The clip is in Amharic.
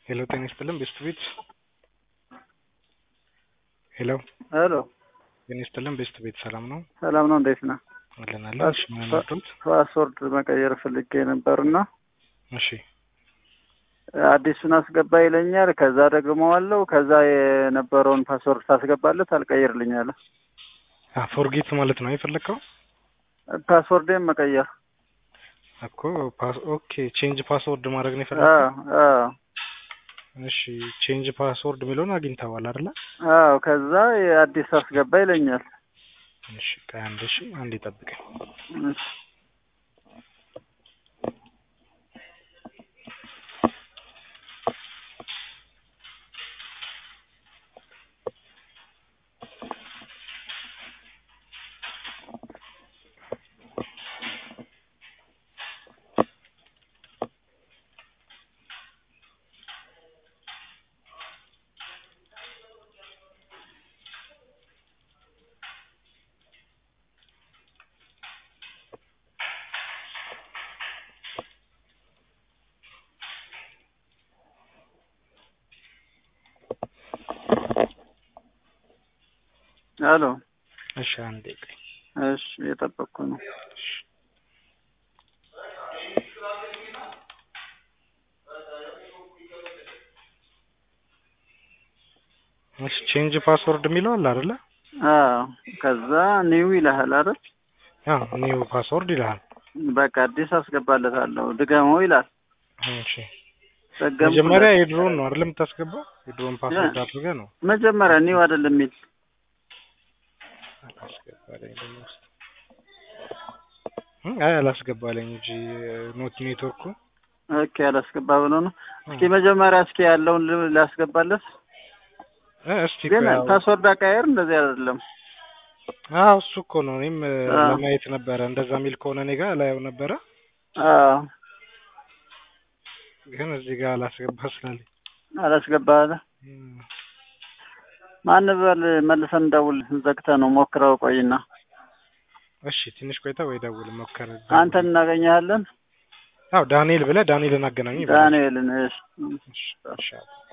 ሄሎ ጤና ይስጥልን ቤስት ቤት ሄሎ ሄሎ ጤና ይስጥልን ቤስት ቤት ሰላም ነው ሰላም ነው። እንዴት ነህ? አለን አለን። እሺ ምን መጡት? ፓስወርድ መቀየር ፈልጌ ነበርና እሺ አዲሱን አስገባ ይለኛል። ከዛ ደግሞ አለው ከዛ የነበረውን ፓስወርድ ታስገባለት አልቀይርልኛለ። ፎርጌት ማለት ነው የፈለግከው ፓስወርዴን መቀየር እኮ ፓስ ኦኬ ቼንጅ ፓስወርድ ማድረግ ነው አ የፈለግከው? አ እሺ ቼንጅ ፓስወርድ የሚለውን አግኝተዋል አይደለ? አዎ ከዛ የአዲስ አስገባ ይለኛል። እሺ ቆይ አንድ እሺ አንድ ይጠብቀኝ። እሺ አሎ እሺ አንዴ ቆይ። እሺ እየጠበቅኩ ነው። እሺ እሺ ቼንጅ ፓስወርድ የሚለው አለ አይደለ? አዎ ከዛ ኒው ይልሃል አይደል? አዎ ኒው ፓስወርድ ይልሃል። በቃ አዲስ አስገባለታለሁ ድገመው ይላል። እሺ ደገምኩለት። መጀመሪያ የድሮን ነው አይደል የምታስገባው? የድሮን ፓስወርድ አድርገህ ነው መጀመሪያ ኒው አይደለም የሚል አላስገባለኝ ደግሞ ውስጥ እ አይ አላስገባለኝ እንጂ ኖት ኔትወርኩ ኦኬ አላስገባ ብሎ ነው። እስኪ መጀመሪያ እስኪ ያለውን ል- ላስገባለት። እ እስቲ ግን ቆይ አሁን- ፓስወርድ አቀያየር እንደዚህ አይደለም። አዎ እሱ እኮ ነው እኔም እ, አዎ። ለማየት ነበረ እንደዛ የሚል ከሆነ እኔ ጋር ላየው ነበረ አዎ ግን እዚህ ጋር አላስገባ ስላለኝ አላስገባ አለ። እም፣ ማን በል መልሰን እንደውል ዘግተህ ነው ሞክረው ቆይና እሺ ትንሽ ቆይታ ወይ ደውል ሞከር አንተን እናገኘሃለን። አዎ ዳንኤል ብለህ ዳንኤልን አገናኝ ዳንኤልን እሺ እሺ እሺ